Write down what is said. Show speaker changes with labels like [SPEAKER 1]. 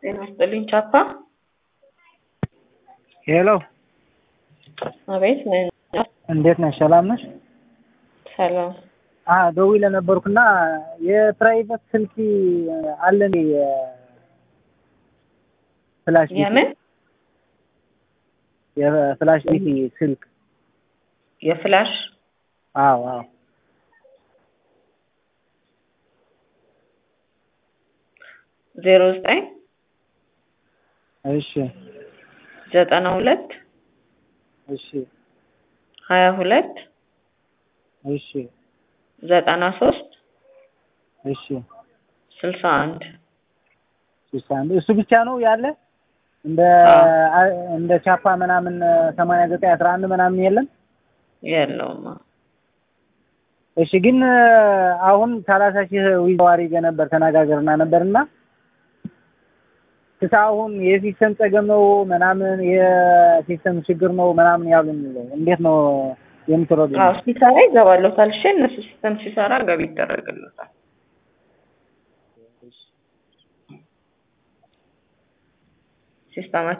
[SPEAKER 1] ጤና ይስጥልኝ ቻፓ።
[SPEAKER 2] ሄሎ
[SPEAKER 1] አቤት ነኝ።
[SPEAKER 2] እንዴት ነሽ? ሰላም ነሽ?
[SPEAKER 1] ሰላም።
[SPEAKER 2] አ ደውዬ ነበርኩና የፕራይቬት ስልክ አለ እንዴ? ፍላሽ ቢቲ
[SPEAKER 1] የምን
[SPEAKER 2] የፍላሽ ቢቲ ስልክ?
[SPEAKER 1] የፍላሽ
[SPEAKER 2] አዎ አዎ።
[SPEAKER 1] ዜሮ ዘጠኝ
[SPEAKER 2] እሺ
[SPEAKER 1] ዘጠና ሁለት
[SPEAKER 2] እሺ
[SPEAKER 1] ሀያ ሁለት
[SPEAKER 2] እሺ
[SPEAKER 1] ዘጠና ሶስት
[SPEAKER 2] እሺ
[SPEAKER 1] ስልሳ አንድ
[SPEAKER 2] ስልሳ አንድ እሱ ብቻ ነው ያለ? እንደ እንደ ቻፓ ምናምን ሰማንያ ዘጠኝ አስራ አንድ ምናምን የለም?
[SPEAKER 1] የለውም።
[SPEAKER 2] እሺ ግን አሁን ሰላሳ ሺህ ዊዛው አድርጌ ነበር ተነጋገርና ነበርና ክስ አሁን የሲስተም ጸገም ነው ምናምን የሲስተም ችግር ነው ምናምን ያሉን እንዴት ነው የምትረዱ?
[SPEAKER 1] አዎ ሲሰራ ይገባለታል። እሺ እነሱ ሲስተም ሲሰራ ገቢ ይደረግለታል። ሲስተማ